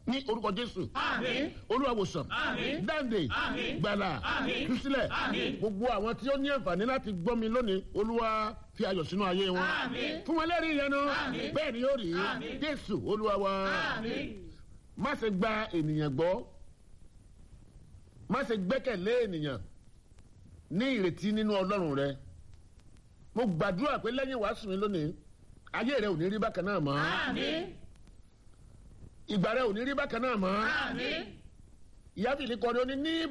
ní orúkọ jésù Àmín. olúwàwòsàn Àmín. dáǹdè Àmín. gbàlà Àmín. túsílẹ̀ Àmín. gbogbo àwọn tí ó ní àǹfààní láti gbọ́ mi lónìí olúwa fi ayọ̀ sínú ayé wọn Àmín. fún wọn lẹ́rìí ìyanu Àmín. bẹ́ẹ̀ ni yóò rí Àmín. jésù olúwa wa Àmín. má ṣe gba ènìyàn gbọ́ má ṣe gbẹ́kẹ̀lé ènìyàn ní ìrètí nínú ọlọ́run rẹ mo gbàdúrà pé lẹ́yìn wàásù mi lónìí ayé rẹ ò ní rí bákan náà mọ́ Àmín. ìgbà rẹ ò ní rí bákan náà mọ́ Àmín. ìyá fìlí kọrin ó ní ní